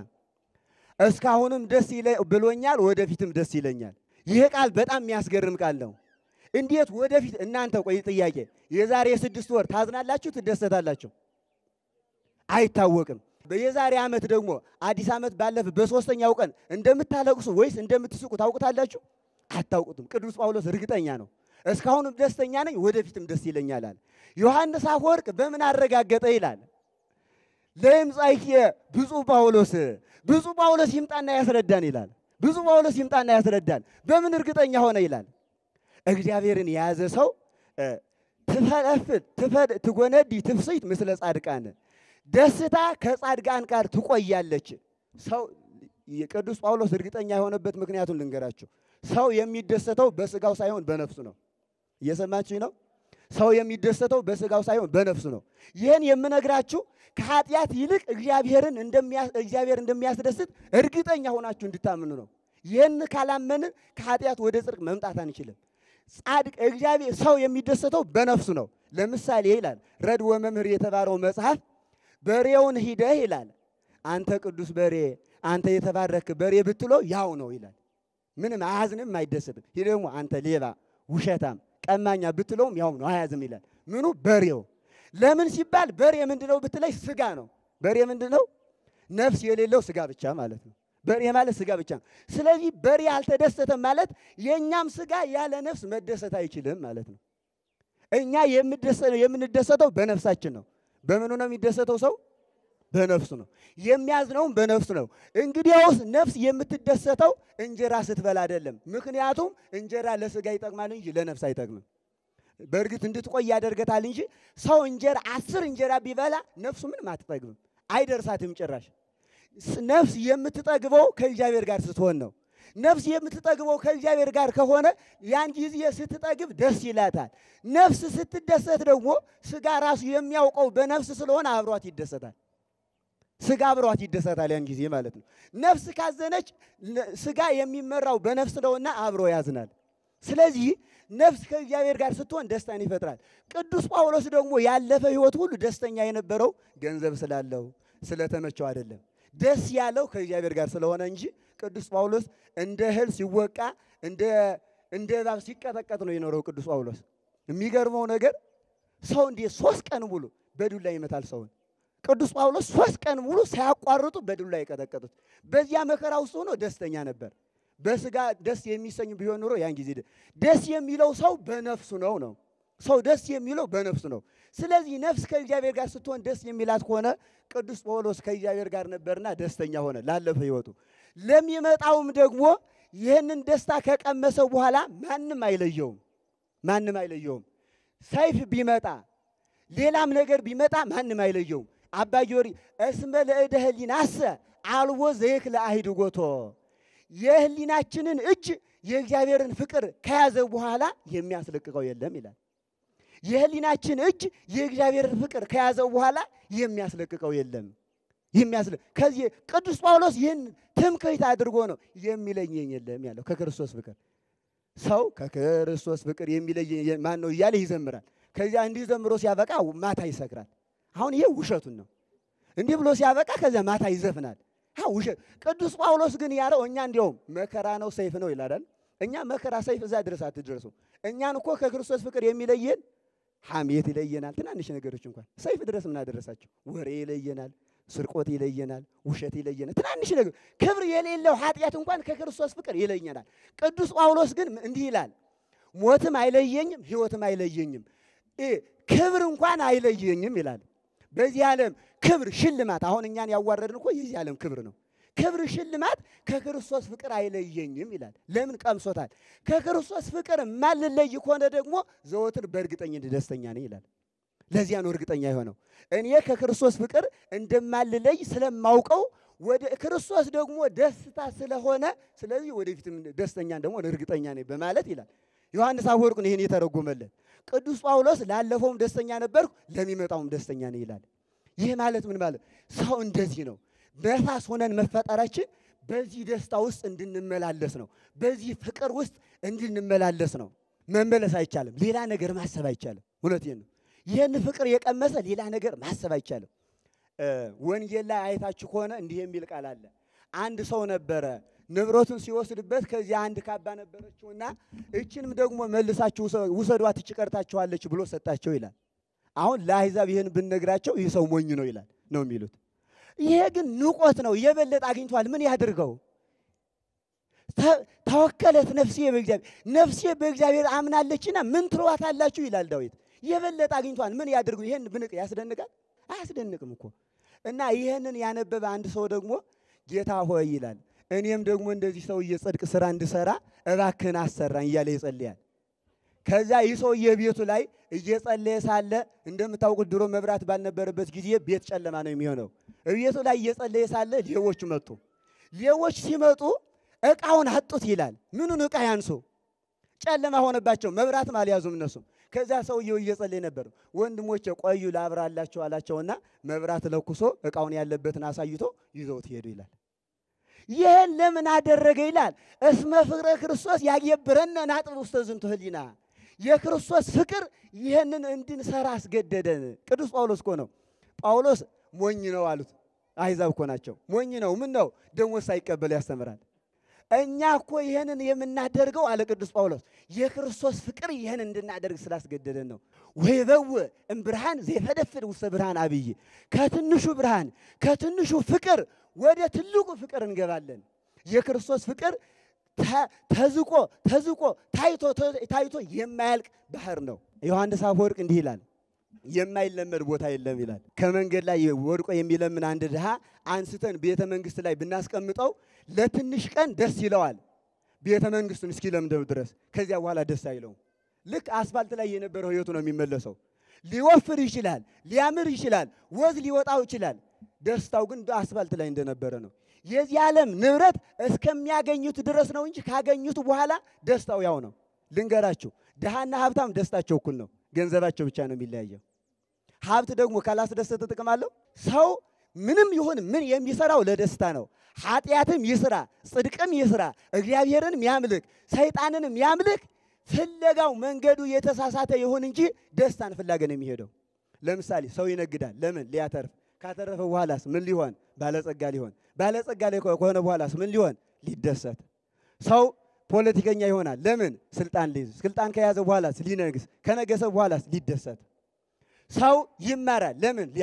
እስካሁንም ደስ ብሎኛል፣ ወደፊትም ደስ ይለኛል። ይህ ቃል በጣም የሚያስገርም ቃል ነው። እንዴት ወደፊት እናንተ ቆይ ጥያቄ የዛሬ ስድስት ወር ታዝናላችሁ ትደሰታላችሁ አይታወቅም የዛሬ ዓመት ደግሞ አዲስ ዓመት ባለፈ በሶስተኛው ቀን እንደምታለቅሱ ወይስ እንደምትስቁ ታውቁታላችሁ አታውቁትም ቅዱስ ጳውሎስ እርግጠኛ ነው እስካሁንም ደስተኛ ነኝ ወደፊትም ደስ ይለኛል አለ ዮሐንስ አፈወርቅ በምን አረጋገጠ ይላል ለምጻይኬ ብፁዕ ጳውሎስ ብፁዕ ጳውሎስ ይምጣና ያስረዳን ይላል ብፁዕ ጳውሎስ ይምጣና ያስረዳን በምን እርግጠኛ ሆነ ይላል እግዚአብሔርን የያዘ ሰው ትፈለፍል ትጎነዲ ትፍስት ምስለ ጻድቃን ደስታ ከጻድቃን ጋር ትቆያለች። ሰው የቅዱስ ጳውሎስ እርግጠኛ የሆነበት ምክንያቱን ልንገራችሁ። ሰው የሚደሰተው በስጋው ሳይሆን በነፍሱ ነው። እየሰማችሁኝ ነው? ሰው የሚደሰተው በስጋው ሳይሆን በነፍሱ ነው። ይህን የምነግራችሁ ከኃጢአት ይልቅ እግዚአብሔርን እግዚአብሔር እንደሚያስደስት እርግጠኛ ሆናችሁ እንድታምኑ ነው። ይህን ካላመንን ከኃጢአት ወደ ጽድቅ መምጣት አንችልም። ጻድቅ እግዚአብሔር ሰው የሚደሰተው በነፍሱ ነው። ለምሳሌ ይላል ረድ ወመምህር የተባለው መጽሐፍ በሬውን ሂደህ ይላል አንተ ቅዱስ በሬ አንተ የተባረክ በሬ ብትለው ያው ነው ይላል። ምንም አያዝንም፣ አይደሰትም። ይህ ደግሞ አንተ ሌባ፣ ውሸታም፣ ቀማኛ ብትለውም ያው ነው፣ አያዝም ይላል። ምኑ በሬው። ለምን ሲባል በሬ ምንድነው ብትለይ ስጋ ነው። በሬ ምንድነው? ነፍስ የሌለው ስጋ ብቻ ማለት ነው። በሬ ማለት ስጋ ብቻ ነው። ስለዚህ በሬ አልተደሰተም ማለት የእኛም ስጋ ያለ ነፍስ መደሰት አይችልም ማለት ነው። እኛ የምንደሰተው በነፍሳችን ነው። በምኑ ነው የሚደሰተው ሰው? በነፍሱ ነው። የሚያዝነውም በነፍሱ ነው። እንግዲያውስ ነፍስ የምትደሰተው እንጀራ ስትበላ አይደለም። ምክንያቱም እንጀራ ለስጋ ይጠቅማል እንጂ ለነፍስ አይጠቅምም። በእርግጥ እንድትቆይ ያደርገታል እንጂ ሰው እንጀራ አስር እንጀራ ቢበላ ነፍሱ ምንም አትጠግብም፣ አይደርሳትም ጭራሽ። ነፍስ የምትጠግበው ከእግዚአብሔር ጋር ስትሆን ነው። ነፍስ የምትጠግበው ከእግዚአብሔር ጋር ከሆነ ያን ጊዜ ስትጠግብ ደስ ይላታል። ነፍስ ስትደሰት ደግሞ ስጋ ራሱ የሚያውቀው በነፍስ ስለሆነ አብሯት ይደሰታል። ስጋ አብሯት ይደሰታል ያን ጊዜ ማለት ነው። ነፍስ ካዘነች ስጋ የሚመራው በነፍስ ነውና አብሮ ያዝናል። ስለዚህ ነፍስ ከእግዚአብሔር ጋር ስትሆን ደስታን ይፈጥራል። ቅዱስ ጳውሎስ ደግሞ ያለፈ ሕይወት ሁሉ ደስተኛ የነበረው ገንዘብ ስላለው ስለተመቸው አይደለም። ደስ ያለው ከእግዚአብሔር ጋር ስለሆነ እንጂ ቅዱስ ጳውሎስ እንደ እህል ሲወቃ እንደ እንደ እባብ ሲቀጠቀጥ ነው የኖረው። ቅዱስ ጳውሎስ የሚገርመው ነገር ሰው እንዴት ሶስት ቀን ሙሉ በዱላ ይመታል ሰውን? ቅዱስ ጳውሎስ ሶስት ቀን ሙሉ ሳያቋርጡ በዱላ የቀጠቀጡት። በዚያ መከራ ውስጥ ሆኖ ደስተኛ ነበር። በስጋ ደስ የሚሰኝ ቢሆን ኑሮ ያን ጊዜ ደስ የሚለው ሰው በነፍሱ ነው ነው ሰው ደስ የሚለው በነፍሱ ነው። ስለዚህ ነፍስ ከእግዚአብሔር ጋር ስትሆን ደስ የሚላት ከሆነ ቅዱስ ጳውሎስ ከእግዚአብሔር ጋር ነበርና ደስተኛ ሆነ ላለፈ ሕይወቱ። ለሚመጣውም ደግሞ ይህንን ደስታ ከቀመሰው በኋላ ማንም አይለየውም፣ ማንም አይለየውም። ሰይፍ ቢመጣ ሌላም ነገር ቢመጣ ማንም አይለየውም። አባ ጊዮርጊስ እስመ ለእደ ህሊናሰ አልቦ ዘይክለ አሂድጎቶ የህሊናችንን እጅ የእግዚአብሔርን ፍቅር ከያዘ በኋላ የሚያስለቅቀው የለም ይላል። የህሊናችን እጅ የእግዚአብሔርን ፍቅር ከያዘው በኋላ የሚያስለቅቀው የለም። የሚያስለ ከዚህ ቅዱስ ጳውሎስ ይህን ትምክህት አድርጎ ነው የሚለየኝ የለም ያለው ከክርስቶስ ፍቅር ሰው ከክርስቶስ ፍቅር የሚለየኝ ማን ነው እያለ ይዘምራል። ከዚያ እንዲህ ዘምሮ ሲያበቃ ማታ ይሰክራል። አሁን ይሄ ውሸቱን ነው። እንዲህ ብሎ ሲያበቃ ከዚያ ማታ ይዘፍናል። ውሸት። ቅዱስ ጳውሎስ ግን ያለው እኛ እንዲያውም መከራ ነው ሰይፍ ነው ይላል። እኛ መከራ ሰይፍ እዛ ድረስ አትድረሱ። እኛን እኮ ከክርስቶስ ፍቅር የሚለየን ሐሜት ይለየናል። ትናንሽ ነገሮች እንኳን ሰይፍ ድረስ ምን አደረሳቸው? ወሬ ይለየናል፣ ስርቆት ይለየናል፣ ውሸት ይለየናል። ትናንሽ ነገር ክብር የሌለው ኃጢአት እንኳን ከክርስቶስ ፍቅር ይለየናል። ቅዱስ ጳውሎስ ግን እንዲህ ይላል፣ ሞትም አይለየኝም፣ ሕይወትም አይለየኝም፣ ክብር እንኳን አይለየኝም ይላል። በዚህ ዓለም ክብር ሽልማት፣ አሁን እኛን ያዋረድን እኮ የዚህ ዓለም ክብር ነው። ክብር ሽልማት ከክርስቶስ ፍቅር አይለየኝም ይላል። ለምን ቀምሶታል። ከክርስቶስ ፍቅር ማልለይ ከሆነ ደግሞ ዘወትር በእርግጠኝነት ደስተኛ ነኝ ይላል። ለዚያ ነው እርግጠኛ የሆነው። እኔ ከክርስቶስ ፍቅር እንደማልለይ ስለማውቀው ወደ ክርስቶስ ደግሞ ደስታ ስለሆነ ስለዚህ ወደፊትም ደስተኛ እንደሆነ እርግጠኛ ነኝ በማለት ይላል። ዮሐንስ አፈወርቅ ነው ይህን የተረጎመለት። ቅዱስ ጳውሎስ ላለፈውም ደስተኛ ነበርኩ ለሚመጣውም ደስተኛ ነኝ ይላል። ይህ ማለት ምን ማለት? ሰው እንደዚህ ነው። ነፋስ ሆነን መፈጠራችን በዚህ ደስታ ውስጥ እንድንመላለስ ነው። በዚህ ፍቅር ውስጥ እንድንመላለስ ነው። መመለስ አይቻልም። ሌላ ነገር ማሰብ አይቻልም። እውነቴን ነው። ይህን ፍቅር የቀመሰ ሌላ ነገር ማሰብ አይቻልም። ወንጌል ላይ አይታችሁ ከሆነ እንዲህ የሚል ቃል አለ። አንድ ሰው ነበረ ንብረቱን ሲወስድበት ከዚያ አንድ ካባ ነበረችውና እችንም ደግሞ መልሳችሁ ውሰዷት ትቀርታችኋለች ብሎ ሰጣቸው ይላል። አሁን ለአሕዛብ ይህን ብንነግራቸው ይህ ሰው ሞኝ ነው ይላል ነው የሚሉት። ይሄ ግን ንቆት ነው። የበለጠ አግኝቷል። ምን ያድርገው? ተወከለት ነፍሴ በእግዚአብሔር ነፍሴ በእግዚአብሔር አምናለችና ምን ትሏታላችሁ ይላል ዳዊት። የበለጠ አግኝቷል። ምን ያድርገው? ይሄን ብንቅ ያስደንቃል? አያስደንቅም እኮ እና ይህንን ያነበበ አንድ ሰው ደግሞ ጌታ ሆይ ይላል እኔም ደግሞ እንደዚህ ሰውዬ ጽድቅ ስራ እንድሰራ እባክህን አሰራኝ እያለ ይጸልያል። ከዛ ይህ ሰውዬ ቤቱ ላይ እየጸለየ ሳለ እንደምታውቁት ድሮ መብራት ባልነበረበት ጊዜ ቤት ጨለማ ነው የሚሆነው። ቤቱ ላይ እየጸለየ ሳለ ሌቦች መጡ። ሌቦች ሲመጡ ዕቃውን አጡት ይላል። ምኑን ዕቃ ያንሱ? ጨለማ ሆነባቸው። መብራትም አልያዙም እነሱም። ከዚያ ሰውየው እየጸለየ ነበር። ወንድሞቼ ቆዩ ላብራላቸው አላቸውና መብራት ለኩሶ ዕቃውን ያለበትን አሳይቶ ይዘውት ሄዱ ይላል። ይህን ለምን አደረገ ይላል። እስመ ፍቅረ ክርስቶስ ያገብረነ ናጥብ ውስተ ዝንቱ ህሊና የክርስቶስ ፍቅር ይህንን እንድንሰራ አስገደደን። ቅዱስ ጳውሎስ እኮ ነው። ጳውሎስ ሞኝ ነው አሉት። አሕዛብ እኮ ናቸው። ሞኝ ነው ምን ነው ደሞዝ ሳይቀበል ያስተምራል። እኛ እኮ ይህንን የምናደርገው አለ ቅዱስ ጳውሎስ የክርስቶስ ፍቅር ይህን እንድናደርግ ስላስገደደን ነው። ወይበው እምብርሃን ዘይፈደፍድ ውስተ ብርሃን አብይ ከትንሹ ብርሃን ከትንሹ ፍቅር ወደ ትልቁ ፍቅር እንገባለን። የክርስቶስ ፍቅር ተዝቆ ተዝቆ ታይቶ ታይቶ የማያልቅ ባህር ነው። ዮሐንስ አፈወርቅ እንዲህ ይላል፣ የማይለመድ ቦታ የለም ይላል። ከመንገድ ላይ ወድቆ የሚለምን አንድ ድሃ አንስተን ቤተ መንግስት ላይ ብናስቀምጠው ለትንሽ ቀን ደስ ይለዋል፣ ቤተ መንግስቱን እስኪለምደው ድረስ። ከዚያ በኋላ ደስ አይለውም። ልክ አስፋልት ላይ የነበረው ህይወቱ ነው የሚመለሰው። ሊወፍር ይችላል፣ ሊያምር ይችላል፣ ወዝ ሊወጣው ይችላል። ደስታው ግን አስፋልት ላይ እንደነበረ ነው። የዚህ ዓለም ንብረት እስከሚያገኙት ድረስ ነው እንጂ ካገኙት በኋላ ደስታው ያው ነው። ልንገራችሁ፣ ድሃና ሀብታም ደስታቸው እኩል ነው። ገንዘባቸው ብቻ ነው የሚለያየው። ሀብት ደግሞ ካላስደሰተ ጥቅም አለው? ሰው ምንም ይሁን ምን የሚሰራው ለደስታ ነው። ኃጢአትም ይስራ፣ ጽድቅም ይስራ፣ እግዚአብሔርንም ያምልክ፣ ሰይጣንንም ያምልክ፣ ፍለጋው መንገዱ የተሳሳተ ይሁን እንጂ ደስታን ፍላገ ነው የሚሄደው። ለምሳሌ ሰው ይነግዳል። ለምን? ሊያተርፍ ካተረፈ በኋላስ ምን ሊሆን? ባለጸጋ ሊሆን። ባለጸጋ ላይ ከሆነ በኋላስ ምን ሊሆን? ሊደሰት። ሰው ፖለቲከኛ ይሆናል። ለምን? ስልጣን ሊይዝ። ስልጣን ከያዘ በኋላስ ሊነግስ። ከነገሰ በኋላስ ሊደሰት። ሰው ይማራል። ለምን? ሊያውቅ።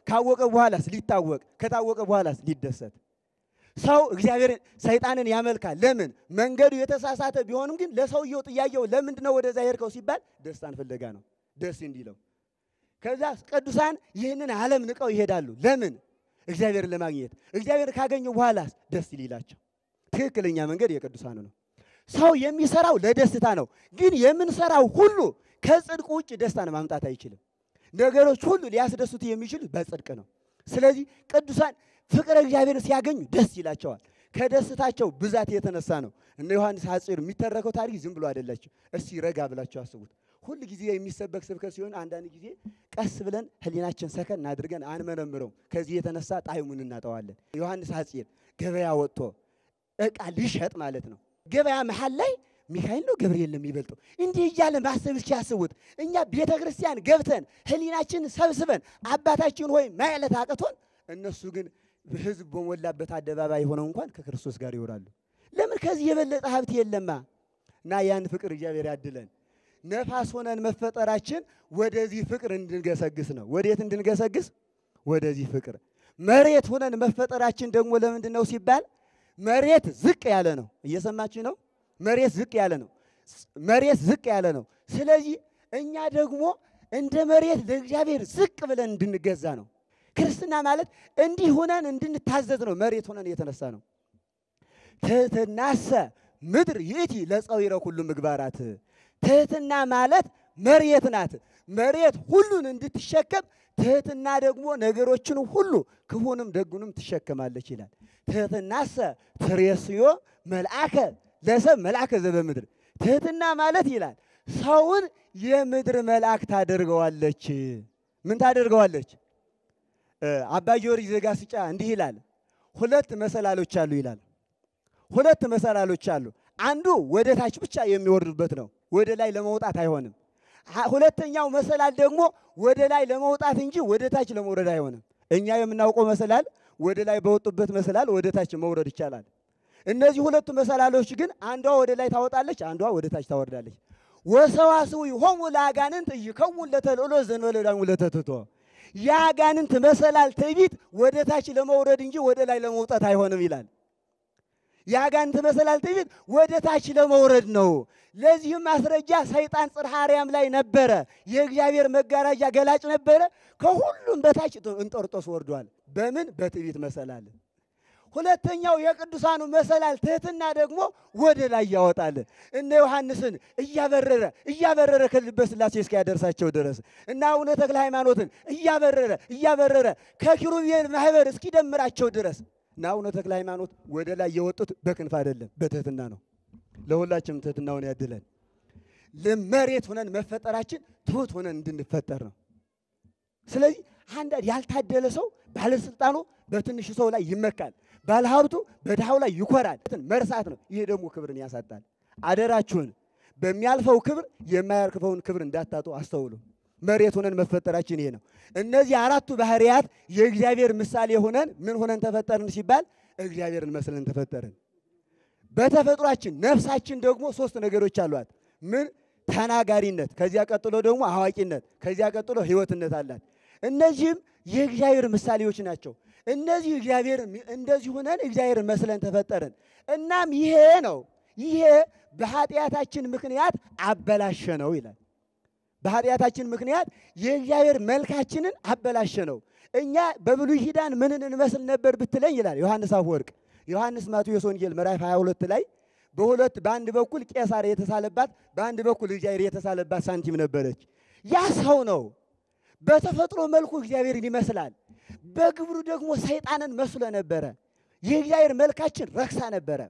ካወቀ በኋላስ ሊታወቅ፣ ከታወቀ በኋላስ ሊደሰት። ሰው እግዚአብሔርን ሰይጣንን ያመልካል። ለምን? መንገዱ የተሳሳተ ቢሆንም ግን ለሰውየው ጥያቄው ለምንድን ነው ወደዛ ሄድከው ሲባል ደስታን ፍለጋ ነው፣ ደስ እንዲለው። ከዛ ቅዱሳን ይህንን ዓለም ንቀው ይሄዳሉ። ለምን? እግዚአብሔርን ለማግኘት። እግዚአብሔርን ካገኙ በኋላስ ደስ ሊላቸው። ትክክለኛ መንገድ የቅዱሳኑ ነው። ሰው የሚሰራው ለደስታ ነው። ግን የምንሰራው ሁሉ ከጽድቅ ውጭ ደስታን ማምጣት አይችልም። ነገሮች ሁሉ ሊያስደስቱ የሚችሉ በጽድቅ ነው። ስለዚህ ቅዱሳን ፍቅረ እግዚአብሔርን ሲያገኙ ደስ ይላቸዋል። ከደስታቸው ብዛት የተነሳ ነው። እነ ዮሐንስ ሐፂር የሚተረከው ታሪክ ዝም ብሎ አይደላቸው። እስቲ ረጋ ብላቸው አስቡት። ሁል ጊዜ የሚሰበክ ስብከት ሲሆን አንዳንድ ጊዜ ቀስ ብለን ሕሊናችን ሰከን አድርገን አንመረምረው። ከዚህ የተነሳ ጣዕሙን እናጠዋለን። ዮሐንስ ሐፂር ገበያ ወጥቶ ዕቃ ሊሸጥ ማለት ነው። ገበያ መሃል ላይ ሚካኤል ነው ገብርኤል ነው የሚበልጠው። እንዲህ እያለ ማሰብ እስኪያስቡት እኛ ቤተ ክርስቲያን ገብተን ሕሊናችን ሰብስበን አባታችን ሆይ ማለት አቅቶን፣ እነሱ ግን ሕዝብ በሞላበት አደባባይ ሆነው እንኳን ከክርስቶስ ጋር ይወራሉ። ለምን? ከዚህ የበለጠ ሀብት የለማ። እና ያን ፍቅር እግዚአብሔር ያድለን። ነፋስ ሆነን መፈጠራችን ወደዚህ ፍቅር እንድንገሰግስ ነው። ወዴት እንድንገሰግስ? ወደዚህ ፍቅር። መሬት ሆነን መፈጠራችን ደግሞ ለምንድን ነው ሲባል መሬት ዝቅ ያለ ነው። እየሰማችሁ ነው? መሬት ዝቅ ያለ ነው። መሬት ዝቅ ያለ ነው። ስለዚህ እኛ ደግሞ እንደ መሬት ለእግዚአብሔር ዝቅ ብለን እንድንገዛ ነው። ክርስትና ማለት እንዲህ ሆነን እንድንታዘዝ ነው። መሬት ሆነን የተነሳ ነው። ትሕትናሰ ምድር ይእቲ ለፀዊረ ኩሉ ምግባራት። ትሕትና ማለት መሬት ናት። መሬት ሁሉን እንድትሸከም ትሕትና ደግሞ ነገሮችን ሁሉ ክፉንም ደጉንም ትሸከማለች ይላል። ትሕትናሰ ትሬስዮ መልአከ ለሰብ መልአከ ዘበምድር። ትሕትና ማለት ይላል ሰውን የምድር መልአክ ታደርገዋለች። ምን ታደርገዋለች? አባ ጊዮርጊስ ዘጋስጫ እንዲህ ይላል፣ ሁለት መሰላሎች አሉ ይላል። ሁለት መሰላሎች አሉ። አንዱ ወደ ታች ብቻ የሚወርዱበት ነው፣ ወደ ላይ ለመውጣት አይሆንም። ሁለተኛው መሰላል ደግሞ ወደ ላይ ለመውጣት እንጂ ወደ ታች ለመውረድ አይሆንም። እኛ የምናውቀው መሰላል ወደ ላይ በወጡበት መሰላል ወደ ታች መውረድ ይቻላል። እነዚህ ሁለቱ መሰላሎች ግን አንዷ ወደ ላይ ታወጣለች፣ አንዷ ወደ ታች ታወርዳለች። ወሰዋስው ሆሙ ለአጋንንት ይከውን ለተልዕሎ ዘንበለዳሙ ለተትቶ የአጋንንት መሰላል ትዕቢት ወደ ታች ለመውረድ እንጂ ወደ ላይ ለመውጣት አይሆንም ይላል። የአጋንንት መሰላል ትዕቢት ወደ ታች ለመውረድ ነው። ለዚህም ማስረጃ ሰይጣን ጽርሐ አርያም ላይ ነበረ። የእግዚአብሔር መጋረጃ ገላጭ ነበረ። ከሁሉም በታች እንጦርጦስ ወርዷል። በምን? በትዕቢት መሰላል። ሁለተኛው የቅዱሳኑ መሰላል ትሕትና ደግሞ ወደ ላይ ያወጣል። እነ ዮሐንስን እያበረረ እያበረረ ከልበ ሥላሴ እስኪያደርሳቸው ድረስ እና አቡነ ተክለ ሃይማኖትን እያበረረ እያበረረ ከኪሩቤል ማህበር እስኪደምራቸው ድረስ እና አቡነ ተክለ ሃይማኖት ወደ ላይ የወጡት በክንፍ አይደለም፣ በትሕትና ነው። ለሁላችንም ትሕትናውን ያድለን። ለመሬት ሆነን መፈጠራችን ትሑት ሆነን እንድንፈጠር ነው። ስለዚህ አንዳንድ ያልታደለ ሰው ባለስልጣኑ በትንሹ ሰው ላይ ይመካል፣ ባለሀብቱ በድሃው ላይ ይኮራል። መርሳት ነው። ይሄ ደግሞ ክብርን ያሳጣል። አደራችሁን በሚያልፈው ክብር የማያልፈውን ክብር እንዳታጡ አስተውሉ። መሬት ሆነን መፈጠራችን ይሄ ነው። እነዚህ አራቱ ባህሪያት የእግዚአብሔር ምሳሌ ሆነን ምን ሆነን ተፈጠርን ሲባል እግዚአብሔርን መስለን ተፈጠርን። በተፈጥሯችን ነፍሳችን ደግሞ ሶስት ነገሮች አሏት። ምን? ተናጋሪነት፣ ከዚያ ቀጥሎ ደግሞ አዋቂነት፣ ከዚያ ቀጥሎ ሕይወትነት አላት። እነዚህም የእግዚአብሔር ምሳሌዎች ናቸው። እነዚህ እግዚአብሔር እንደዚህ ሆነን እግዚአብሔርን መስለን ተፈጠርን። እናም ይሄ ነው ይሄ በኃጢአታችን ምክንያት አበላሸ ነው ይላል። በኃጢአታችን ምክንያት የእግዚአብሔር መልካችንን አበላሸ ነው። እኛ በብሉይ ኪዳን ምንን እንመስል ነበር ብትለኝ ይላል ዮሐንስ አፈወርቅ ዮሐንስ ማቴዎስ ወንጌል ምዕራፍ 22 ላይ በሁለት በአንድ በኩል ቄሳር የተሳለባት በአንድ በኩል እግዚአብሔር የተሳለባት ሳንቲም ነበረች። ያ ሰው ነው። በተፈጥሮ መልኩ እግዚአብሔርን ይመስላል። በግብሩ ደግሞ ሰይጣንን መስሎ ነበረ። የእግዚአብሔር መልካችን ረክሳ ነበረ።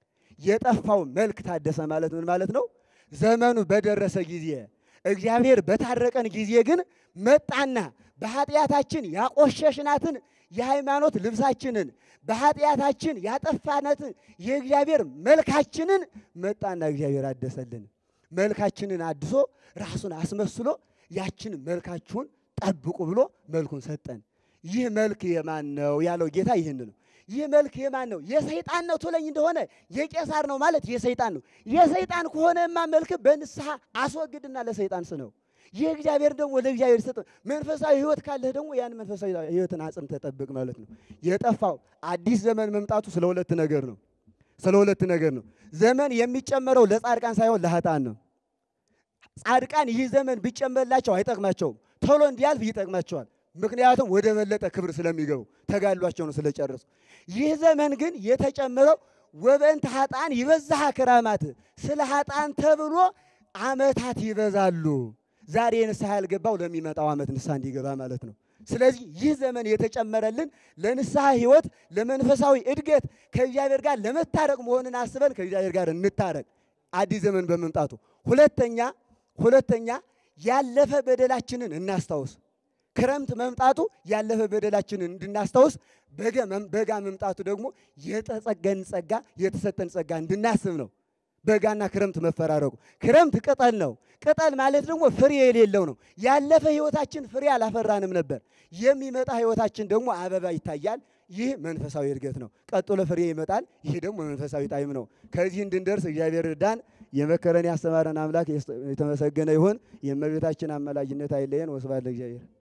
የጠፋው መልክ ታደሰ ማለት ምን ማለት ነው? ዘመኑ በደረሰ ጊዜ እግዚአብሔር በታረቀን ጊዜ ግን መጣና በኃጢአታችን ያቆሸሽናትን የሃይማኖት ልብሳችንን በኃጢአታችን ያጠፋናትን የእግዚአብሔር መልካችንን መጣና እግዚአብሔር አደሰልን። መልካችንን አድሶ ራሱን አስመስሎ ያችን መልካችሁን ጠብቁ ብሎ መልኩን ሰጠን። ይህ መልክ የማን ነው ያለው ጌታ ይህን ነው። ይህ መልክ የማን ነው? የሰይጣን ነው ትለኝ እንደሆነ የቄሳር ነው ማለት የሰይጣን ነው። የሰይጣን ከሆነማ መልክ በንስሐ አስወግድና ለሰይጣን ስነው። ይህ እግዚአብሔር ደግሞ ለእግዚአብሔር ሰጠ። መንፈሳዊ ሕይወት ካለህ ደግሞ ያን መንፈሳዊ ሕይወትን አጽም ተጠብቅ ማለት ነው። የጠፋው አዲስ ዘመን መምጣቱ ስለ ሁለት ነገር ነው። ስለ ሁለት ነገር ነው። ዘመን የሚጨመረው ለጻድቃን ሳይሆን ለኃጥአን ነው። ጻድቃን ይህ ዘመን ቢጨመርላቸው አይጠቅማቸውም። ቶሎ እንዲያልፍ ይጠቅማቸዋል። ምክንያቱም ወደ በለጠ ክብር ስለሚገቡ ተጋድሏቸውን ስለጨረሱ። ይህ ዘመን ግን የተጨመረው ወበእንተ ኃጥአን ይበዛሃ ክራማት፣ ስለ ኃጥአን ተብሎ ዓመታት ይበዛሉ። ዛሬ ንስሐ ያልገባው ለሚመጣው ዓመት ንስሐ እንዲገባ ማለት ነው። ስለዚህ ይህ ዘመን የተጨመረልን ለንስሐ ሕይወት፣ ለመንፈሳዊ እድገት ከእግዚአብሔር ጋር ለመታረቅ መሆንን አስበን ከእግዚአብሔር ጋር እንታረቅ አዲስ ዘመን በመምጣቱ። ሁለተኛ ሁለተኛ ያለፈ በደላችንን እናስታውስ። ክረምት መምጣቱ ያለፈ በደላችንን እንድናስታውስ፣ በጋ መምጣቱ ደግሞ የተጸገን ጸጋ የተሰጠን ጸጋ እንድናስብ ነው። በጋና ክረምት መፈራረቁ። ክረምት ቅጠል ነው። ቅጠል ማለት ደግሞ ፍሬ የሌለው ነው። ያለፈ ሕይወታችን ፍሬ አላፈራንም ነበር። የሚመጣ ሕይወታችን ደግሞ አበባ ይታያል። ይህ መንፈሳዊ እድገት ነው። ቀጥሎ ፍሬ ይመጣል። ይህ ደግሞ መንፈሳዊ ጣዕም ነው። ከዚህ እንድንደርስ እግዚአብሔር እርዳን። የመከረን ያስተማረን አምላክ የተመሰገነ ይሁን። የእመቤታችን አማላጅነት አይለየን። ወስብሐት ለእግዚአብሔር።